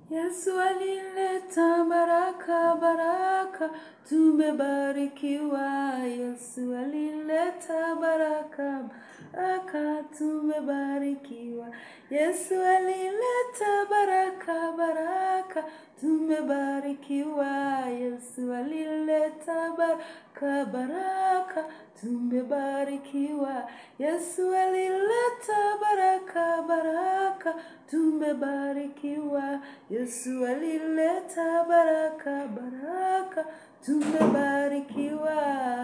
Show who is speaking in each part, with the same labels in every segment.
Speaker 1: Yesu alileta baraka, baraka, tumebarikiwa. Yesu alileta baraka, baraka, tumebarikiwa. Yesu alileta baraka, baraka, tumebarikiwa. Yesu alileta baraka, baraka, tumebarikiwa. Yesu alileta baraka, baraka, tumebarikiwa. Yesu alileta baraka, baraka, tumebarikiwa.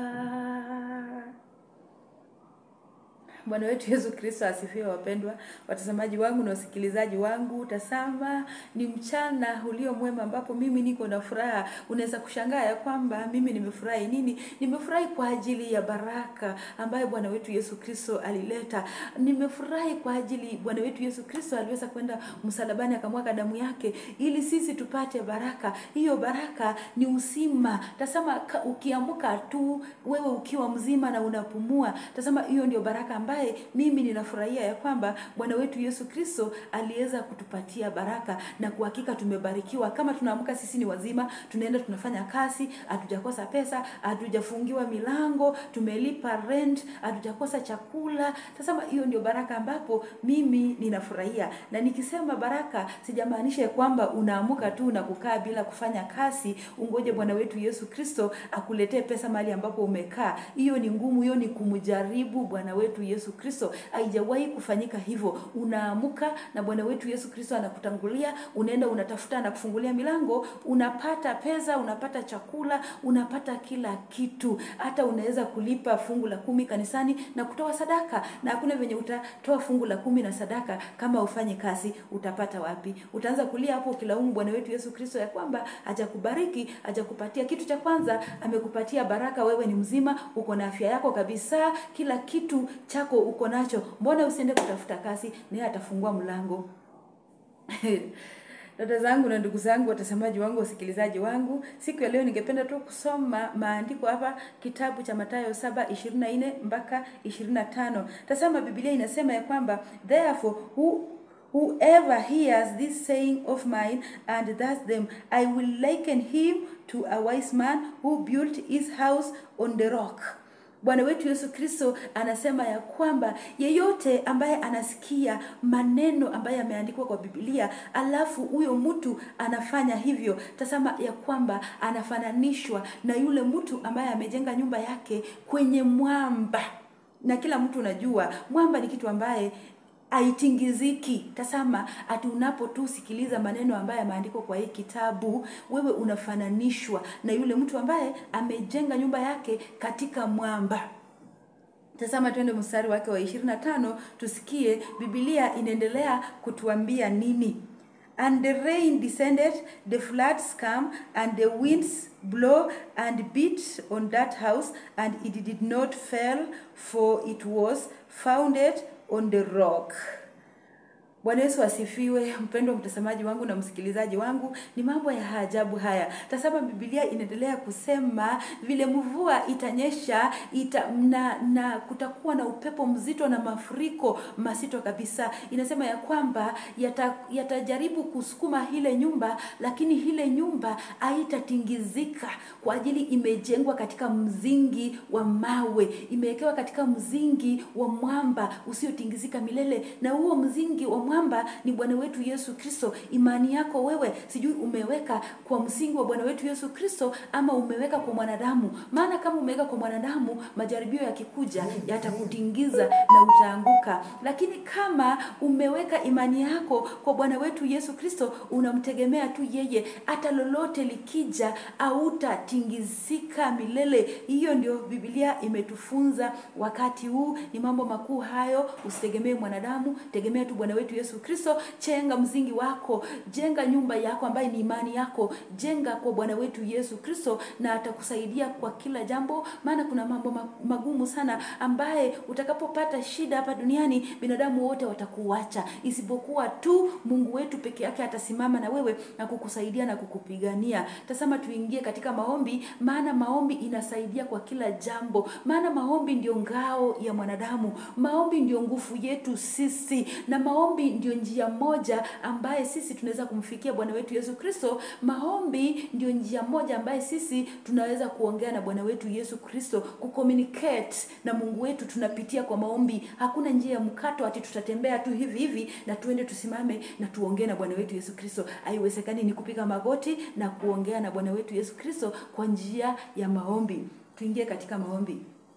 Speaker 1: Bwana wetu Yesu Kristo asifiwe. Wapendwa watazamaji wangu na wasikilizaji wangu, tazama ni mchana ulio mwema, ambapo mimi niko na furaha. Unaweza kushangaa ya kwamba mimi nimefurahi nini? Nimefurahi kwa ajili ya baraka ambayo Bwana wetu Yesu Kristo alileta. Nimefurahi kwa ajili Bwana wetu Yesu Kristo aliweza kwenda msalabani akamwaga damu yake ili sisi tupate baraka. Hiyo baraka ni uzima. Tazama, ka- ukiamka tu wewe ukiwa mzima na unapumua, tazama hiyo ndio baraka ambaye mimi ninafurahia ya kwamba Bwana wetu Yesu Kristo aliweza kutupatia baraka, na kwa hakika tumebarikiwa. Kama tunaamka sisi ni wazima, tunaenda tunafanya kazi, hatujakosa pesa, hatujafungiwa milango, tumelipa rent, hatujakosa chakula. Tazama, hiyo ndio baraka ambapo mimi ninafurahia, na nikisema baraka sijamaanisha ya kwamba unaamka tu na kukaa bila kufanya kazi, ungoje Bwana wetu Yesu Kristo akuletee pesa mahali ambapo umekaa. Hiyo ni ngumu, hiyo ni kumjaribu Bwana wetu Yesu Kristo. Haijawahi kufanyika hivyo. Unaamka na Bwana wetu Yesu Kristo anakutangulia, unaenda unatafuta, anakufungulia milango, unapata pesa, unapata chakula, unapata kila kitu. Hata unaweza kulipa fungu la kumi kanisani na kutoa sadaka, na hakuna venye utatoa fungu la kumi na sadaka kama ufanye kazi. Utapata wapi? Utaanza kulia hapo ukilaumu Bwana wetu Yesu Kristo ya kwamba hajakubariki, hajakupatia kitu cha kwanza. Amekupatia baraka, wewe ni mzima, uko na afya yako kabisa, kila kitu chako uko nacho. Mbona usiende kutafuta kazi? Naye atafungua mlango. Dada zangu na ndugu zangu, watazamaji wangu, wasikilizaji wangu, siku ya leo ningependa tu kusoma maandiko hapa, kitabu cha Mathayo 7:24 mpaka 25. Tazama, Biblia inasema ya kwamba therefore who Whoever hears this saying of mine and does them, I will liken him to a wise man who built his house on the rock. Bwana wetu Yesu Kristo anasema ya kwamba yeyote ambaye anasikia maneno ambayo yameandikwa kwa Biblia, alafu huyo mtu anafanya hivyo, tazama ya kwamba anafananishwa na yule mtu ambaye amejenga nyumba yake kwenye mwamba, na kila mtu unajua mwamba ni kitu ambaye haitingiziki. Tazama, ati unapo tu sikiliza maneno ambayo yameandikwa kwa hii kitabu, wewe unafananishwa na yule mtu ambaye amejenga nyumba yake katika mwamba. Tazama, twende mstari wake wa 25 tusikie Biblia inaendelea kutuambia nini. And the rain descended, the floods come, and the winds blow and beat on that house, and it did not fail, for it was founded on the rock. Bwana Yesu asifiwe. Mpendwa mtazamaji wangu na msikilizaji wangu, ni mambo ya ajabu haya. Tazama, Biblia inaendelea kusema vile mvua itanyesha ita, na, na kutakuwa na upepo mzito na mafuriko mazito kabisa. Inasema ya kwamba yata- yatajaribu kusukuma ile nyumba, lakini ile nyumba haitatingizika kwa ajili imejengwa katika mzingi wa mawe, imewekewa katika mzingi wa mwamba usiotingizika milele, na huo mzingi wa mwamba ni Bwana wetu Yesu Kristo. Imani yako wewe, sijui umeweka kwa msingi wa Bwana wetu Yesu Kristo ama umeweka kwa mwanadamu. Maana kama umeweka kwa mwanadamu, majaribio yakikuja yatakutingiza na utaanguka, lakini kama umeweka imani yako kwa Bwana wetu Yesu Kristo, unamtegemea tu yeye, hata lolote likija hautatingizika milele. Hiyo ndio Biblia imetufunza wakati huu. Ni mambo makuu hayo. Usitegemee mwanadamu, tegemea tu Bwana wetu Yesu Kristo. Chenga msingi wako, jenga nyumba yako ambaye ni imani yako, jenga kwa Bwana wetu Yesu Kristo, na atakusaidia kwa kila jambo. Maana kuna mambo ma- magumu sana ambaye utakapopata shida hapa duniani, binadamu wote watakuacha, isipokuwa tu Mungu wetu peke yake atasimama na wewe na kukusaidia na kukupigania. Tazama, tuingie katika maombi, maana maombi inasaidia kwa kila jambo, maana maombi ndio ngao ya mwanadamu, maombi ndio nguvu yetu sisi, na maombi ndio njia moja ambaye sisi tunaweza kumfikia bwana wetu yesu kristo maombi ndio njia moja ambaye sisi tunaweza kuongea na bwana wetu yesu kristo kucommunicate na mungu wetu tunapitia kwa maombi hakuna njia ya mkato ati tutatembea tu hivi hivi na tuende tusimame na tuongee na bwana wetu yesu kristo haiwezekani ni kupiga magoti na kuongea na bwana wetu yesu kristo kwa njia ya maombi tuingie katika maombi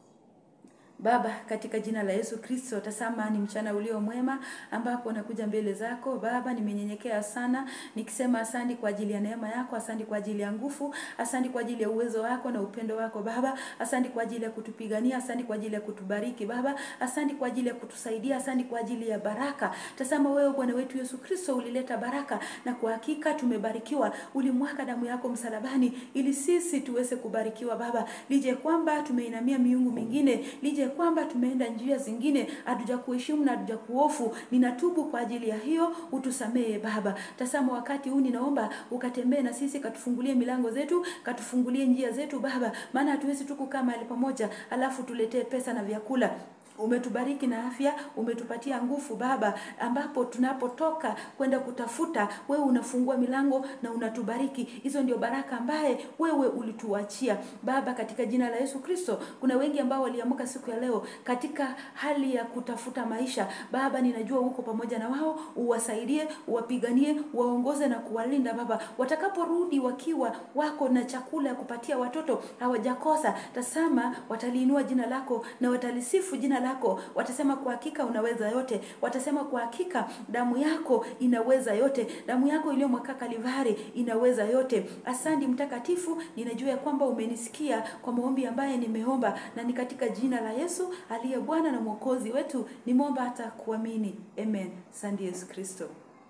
Speaker 1: Baba, katika jina la Yesu Kristo, tazama ni mchana ulio mwema ambapo nakuja mbele zako Baba. Nimenyenyekea sana nikisema asante kwa ajili ya neema yako, asante kwa ajili ya nguvu, asante kwa ajili ya uwezo wako na upendo wako Baba, asante kwa ajili ya kutupigania, asante kwa ajili ya kutubariki Baba, asante kwa ajili ya kutusaidia, asante kwa ajili ya baraka. Tazama wewe Bwana wetu Yesu Kristo ulileta baraka, na kwa hakika tumebarikiwa. Ulimwaga damu yako msalabani ili sisi tuweze kubarikiwa Baba, lije kwamba tumeinamia miungu mingine, lije kwamba tumeenda njia zingine, hatuja kuheshimu na hatuja kuofu. Ninatubu kwa ajili ya hiyo, utusamehe Baba. Tazama wakati huu ninaomba ukatembee na sisi, katufungulie milango zetu, katufungulie njia zetu Baba, maana hatuwezi tu kukaa mahali pamoja alafu tuletee pesa na vyakula umetubariki na afya, umetupatia nguvu Baba, ambapo tunapotoka kwenda kutafuta, wewe unafungua milango na unatubariki. Hizo ndio baraka ambaye wewe ulituachia Baba, katika jina la Yesu Kristo. Kuna wengi ambao waliamka siku ya leo katika hali ya kutafuta maisha Baba, ninajua uko pamoja na wao, uwasaidie, uwapiganie, waongoze na kuwalinda Baba, watakaporudi wakiwa wako na chakula ya kupatia watoto, hawajakosa. Tazama, wataliinua jina lako na watalisifu jina lako, watasema kwa hakika unaweza yote, watasema kwa hakika damu yako inaweza yote, damu yako iliyomwaka Kalivari inaweza yote. Asante Mtakatifu, ninajua ya kwamba umenisikia kwa maombi ambaye nimeomba, na ni katika jina la Yesu aliye Bwana na Mwokozi wetu nimeomba hata kuamini, amen. Asante Yesu Kristo.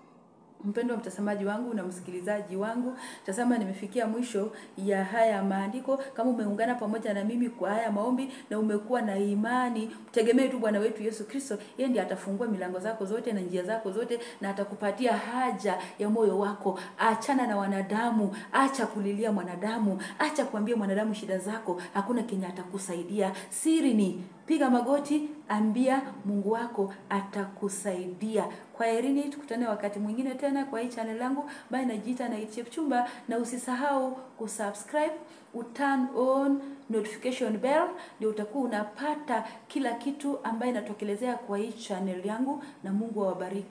Speaker 1: Mpendwa mtazamaji wangu na msikilizaji wangu, tazama, nimefikia mwisho ya haya maandiko. Kama umeungana pamoja na mimi kwa haya maombi na umekuwa na imani, tegemee tu Bwana wetu Yesu Kristo. Yeye ndiye atafungua milango zako zote na njia zako zote, na atakupatia haja ya moyo wako. Achana na wanadamu, acha kulilia mwanadamu, acha kuambia mwanadamu shida zako. Hakuna kenye atakusaidia. Siri ni piga magoti, ambia Mungu wako atakusaidia. Kwa herini, tukutane wakati mwingine tena kwa hii channel yangu ambayo inajiita na Chepchumba, na usisahau kusubscribe, uturn on notification bell, ndio utakuwa unapata kila kitu ambayo inatokelezea kwa hii channel yangu, na Mungu awabariki.